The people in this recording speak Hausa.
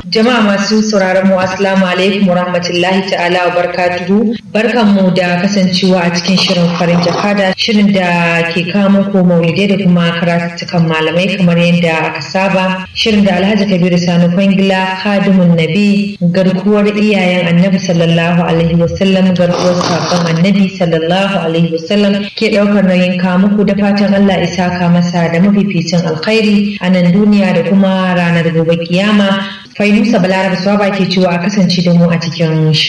Jama'a masu sauraron mu assalamu alaikum wa rahmatullahi ta'ala wa barakatuhu. Barkan mu da kasancewa a cikin shirin farin jakada shirin da ke kawo muku maulidai da kuma karatukan malamai kamar yadda aka saba. Shirin da Alhaji Kabiru Sani Kwangila Khadimun Nabi garkuwar iyayen Annabi sallallahu alaihi wasallam garkuwar sabon Annabi sallallahu alaihi wasallam ke daukar nauyin kawo muku da fatan Allah isa ka masa da mafificin alkhairi a nan duniya da kuma ranar gobe kiyama Fainusa Balaraba Swaba ke cewa a kasance da mu a cikin